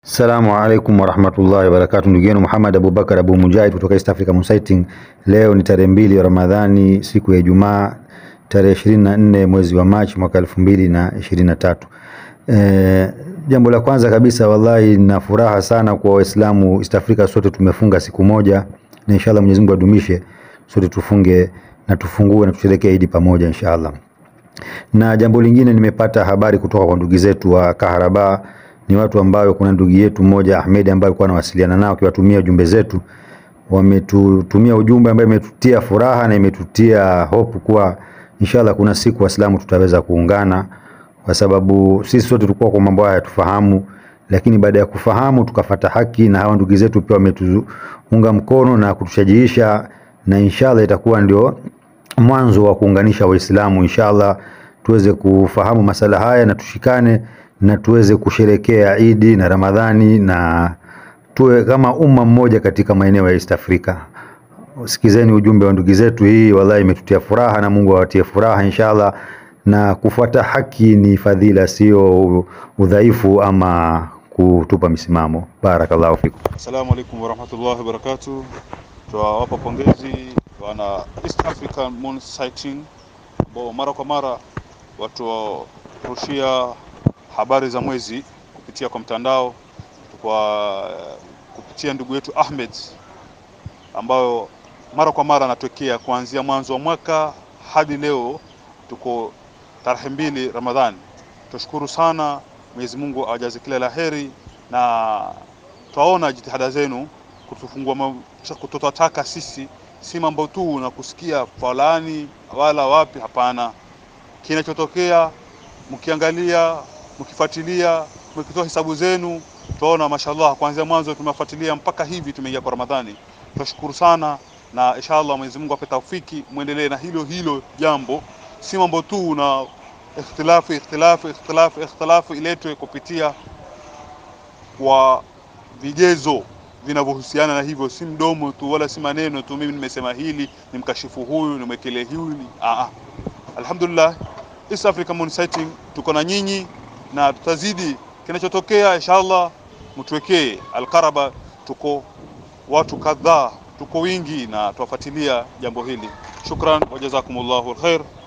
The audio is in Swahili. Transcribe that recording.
Assalamu alaikum warahmatullahi wabarakatu, ndugu yenu Muhammad Abubakar Abu Mujahid kutoka East Africa Consulting. Leo ni tarehe mbili ya Ramadhani, siku ya Ijumaa, tarehe ishirini na nne mwezi wa Machi mwaka elfu mbili na ishirini na tatu. E, jambo la kwanza kabisa, wallahi na furaha sana kwa Waislamu East Africa, sote tumefunga siku moja, na inshallah Mwenyezi Mungu adumishe sote tufunge na tufungue na tusherekee Idi pamoja inshallah. Na jambo lingine, nimepata habari kutoka kwa ndugu zetu wa Kaharaba ni watu ambao kuna ndugu yetu mmoja Ahmed ambaye alikuwa anawasiliana nao akiwatumia ujumbe zetu, wametutumia ujumbe ambaye imetutia furaha na imetutia hope kuwa inshallah kuna siku Waislamu tutaweza kuungana, kwa sababu sisi sote tulikuwa kwa mambo haya hatufahamu, lakini baada ya kufahamu tukafata haki, na hawa ndugu zetu pia wametuunga mkono na kutushajiisha, na inshallah itakuwa ndio mwanzo wa kuunganisha Waislamu inshallah, tuweze kufahamu masala haya na tushikane na tuweze kusherekea Idi na Ramadhani na tuwe kama umma mmoja katika maeneo ya East Africa. Sikizeni ujumbe wa ndugu zetu, hii wallahi imetutia furaha na Mungu awatie furaha inshallah. Na kufuata haki ni fadhila, sio udhaifu ama kutupa misimamo. Barakallahu fikum. Assalamu alaikum warahmatullahi wabarakatuh. Tunawapa pongezi wana East African Moon Sighting ambao mara kwa mara watu warushia habari za mwezi kupitia kwa mtandao kwa kupitia ndugu yetu Ahmed ambayo mara kwa mara anatokea kuanzia mwanzo wa mwaka hadi leo, tuko tarehe mbili Ramadhani. Tunashukuru sana Mwenyezi Mungu awajaze kila la heri, na twaona jitihada zenu kutufungua kutotaka sisi si mambo tu na kusikia fulani wala wapi, hapana. Kinachotokea mkiangalia mkifuatilia mkitoa hesabu zenu, tunaona mashallah, kuanzia mwanzo tumefuatilia mpaka hivi tumeingia kwa Ramadhani. Tunashukuru sana na inshallah Mwenyezi Mungu ape taufiki, muendelee na hilo hilo jambo, si mambo tu na ikhtilafu ikhtilafu ikhtilafu ikhtilafu iletwe kupitia kwa vigezo vinavyohusiana na hivyo, si mdomo tu wala si maneno tu, mimi nimesema hili ni mkashifu huyu nimwekele hili. Ah, alhamdulillah East Africa Moon Sighting tuko na nyinyi na tutazidi kinachotokea, inshallah mtuwekee Alkaraba. Tuko watu kadhaa, tuko wingi na tuwafuatilia jambo hili. Shukran wa jazakumullahu alkhair.